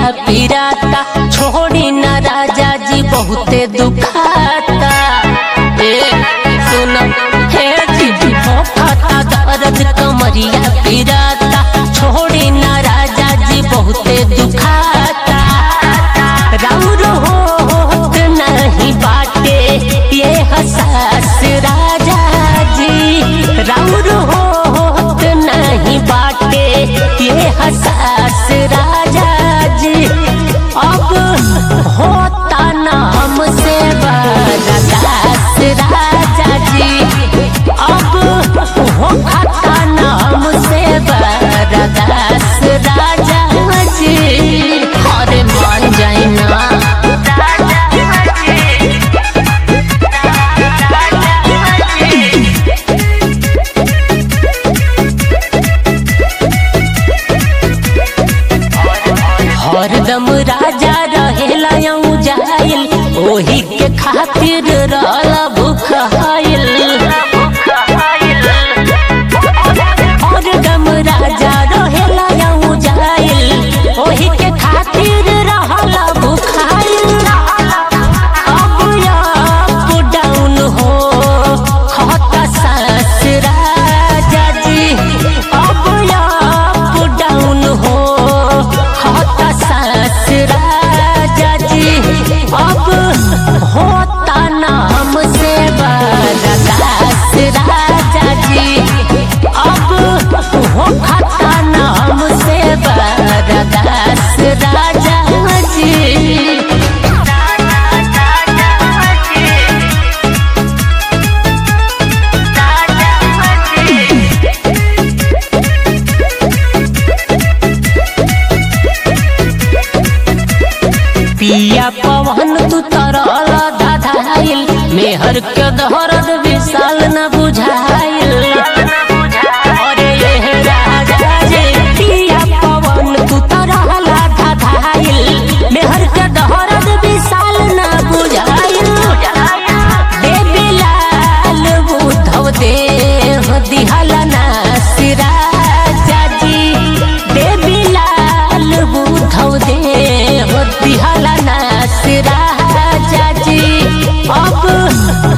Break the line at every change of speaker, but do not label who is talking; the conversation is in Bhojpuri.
पिराता छोड़ी ना राजा जी बहुते दुखाता ए सुन हे जी खाता दर्द कमरिया पिराता छोड़ी ना राजा जी बहुते दुखाता राउर होत नहीं बाटे ये हसास राजा जी राउर होत नहीं बाटे ये हसास राजा जी अब होता नाम से बरदास राजा जी अब होता नाम से बरदास राजा जी अरे मान जाए ना हरदम राजा रहेला यूं जाइल ओही के खातिर रहला भूखाइल हरदम राजा रहेला यूं जाइल ओही के खातिर रहला भूखाइल अब अप डाउन हो खाता सास राजा जी अब अप डाउन हो खाता सास राजा जी अब होता नाम से बरदास राजा जी अब हो खाता नाम से बरदास राजा जी पिया पवन तू तरल दाधाइल मेहर के दहरद विशाल न बुझाइल अरे ये राजा जी पिया पवन तू तरल दाधाइल मेहर के दहरद विशाल न बुझाइल देवी लाल बुधव देह दिहला ना सिराजा जी देवी लाल बुधव देह दिहला ना सिराजा जी अब